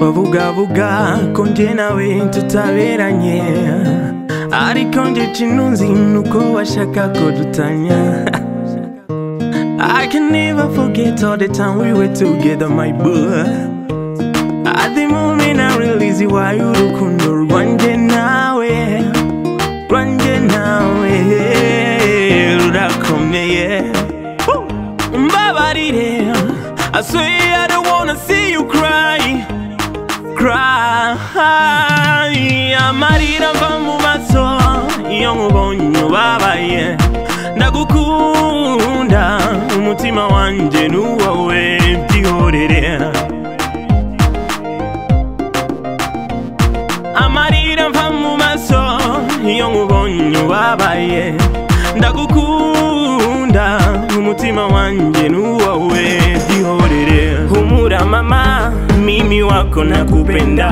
bavugabuga ko njye nawe tutaberanye ariko njye kino nzi ni uko bashaka ko dutanya I can never forget all the time we were together my boy At the moment I realize why urukundo rwanjye nawe rwanjye nawe rurakomeye Woo! mbabarire I swear I don't wanna see you cry cry amarira ava mu maso iyo nkubonye ubabaye ndagukunda umutima wanjye nuwowe byihorere amarira mva mu maso iyo nkubonye ubabaye ndagukunda umutima wanjye nuwowe byihorere humura mama mimi wako nakupenda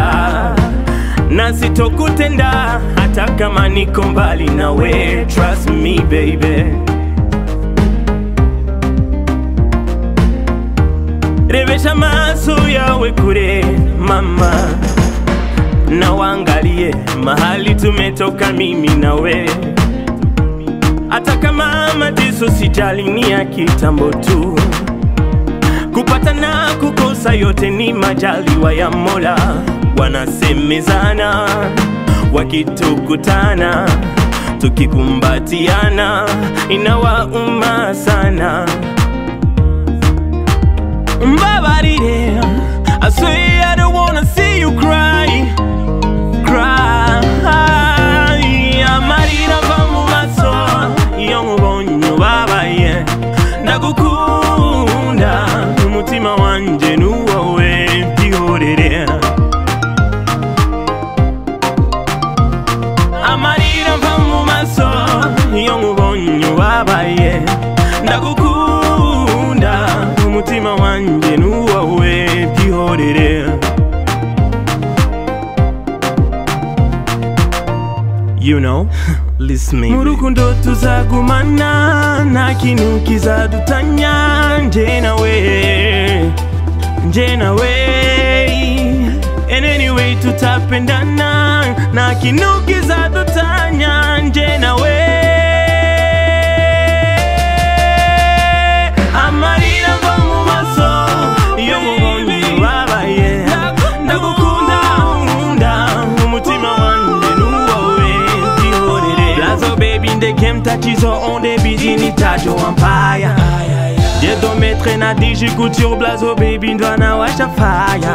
na sitokutenda hata kama niko mbali nawe trust me baby revesha maso yawe kure mama na waangalie mahali tumetoka mimi nawe hata kama mateso sijali ni ya kitambo tu kupata na kukosa yote ni majaliwa ya Mola. Wanasemezana wakitukutana, tukikumbatiana inawauma sana. Mbabarire, I swear I don't wanna see you cry cry amarira ava mu maso iyo nkubonye ubabaye ndagukunda umutima wanjye nuwowe byihorere amarira ava mu maso iyo nkubonye ubabaye ndagukunda umutima wanjye nuwowe byihorere you know listen me mu rukundo tuzagumana nta kintu kizadutanya nje nawe nje nawe and anyway tutapendana nta kintu kizadutanya nje nawe amarira ava mu maso iyo mubonye ubabaye ndagukunda nkunda umutima wanjye nuwowe ntihorere lazo baby ndeke mtatizo onde bizi nitacho wampaya jedometre nadiji kutyur blazo baby ndwana wacha faya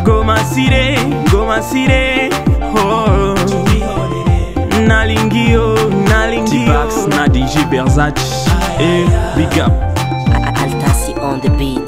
gomasire gomasire oh. nalingio nalingio T-Bax, Nadi J. Berzac, et Big Up. Altasi on the beat.